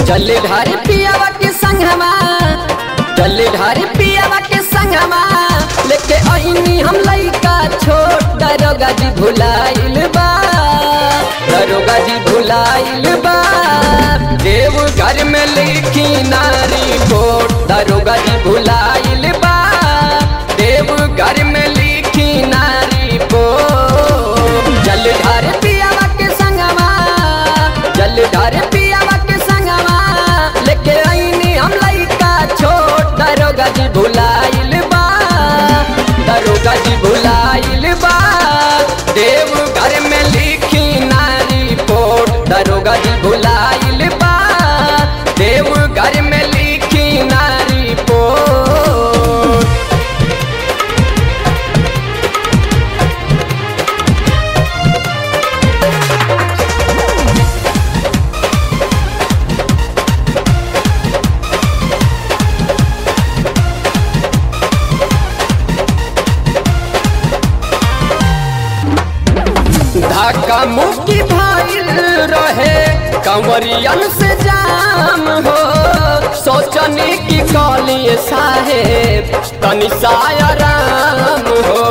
जलधार पियावा के संगमा जलधार पियावा के संगमा लेके आईनी हम लइका छोट दरोगा जी भुलाइल बा दरोगा जी भुलाइल बा देव घर में लिखी नारी कोट दरोगा जी भुलाइल बा देव घर में लिखी नारी कोट जलधार पियावा के संगमा जलधार पियावा के संगमा लेके आईनी हम लइका छोट दरोगा जी भुलाइल बा दरोगा जी भुलाइल बा देव घर में लिखी नारी पोट दरोगा जी भुलाइल बा देव घर में लिखी नारी पोट धक्का मुक्की भइल रहे कंवरियन से जाम हो सोचनी की कॉली साहेब तनि सायराम हो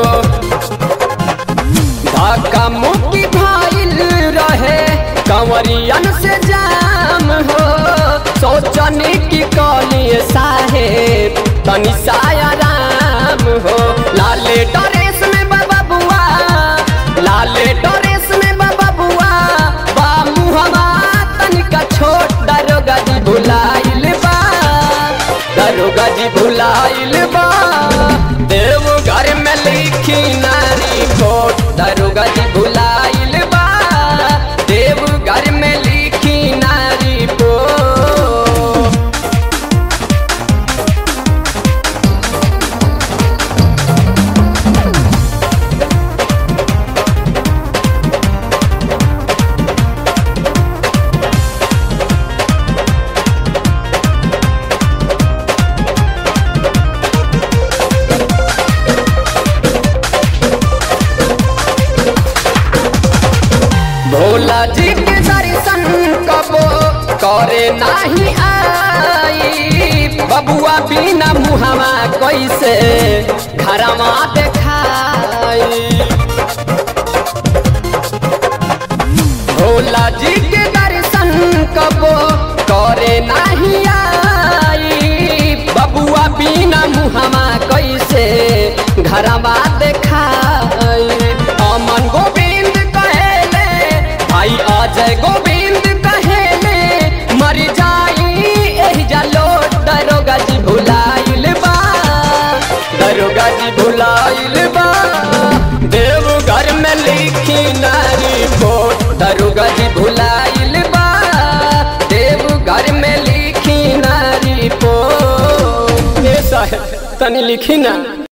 धक्का मुक्की भइल रहे कंवरियन से जाम हो सोचनी की कॉली साहेब तनि सायराम हो लाले डरेस में बाबा बुआ लाले डरेस में बाबा बुआ बा मुहमा तनिका छोट दरोगा जी भुलाइल बा दरोगा जी भुलाइल बा देव घर में लिखी नारी कोट दरोगा जी भुलाइल बा देव घर में लिखी नारी कोट भोला जी के दर्शन कबो करे नाही आई बबुआ बिना मुहमा कैसे घरमा देखाई भोला जी के दर्शन कबो करे नाही आई बबुआ बिना मुहमा कैसे घरमा देखाई अमन गोविंद कहेले भाई अजय गोविंद कहेले मर जाई एही जालो दरोगा जी भुलाइल बा दरोगा जी भुलाइल बा देव घर में लिखी नारी कोट दरोगा जी भुलाइल बा देव घर में लिखी नारी पोट ए साहेब तनी लिखी ना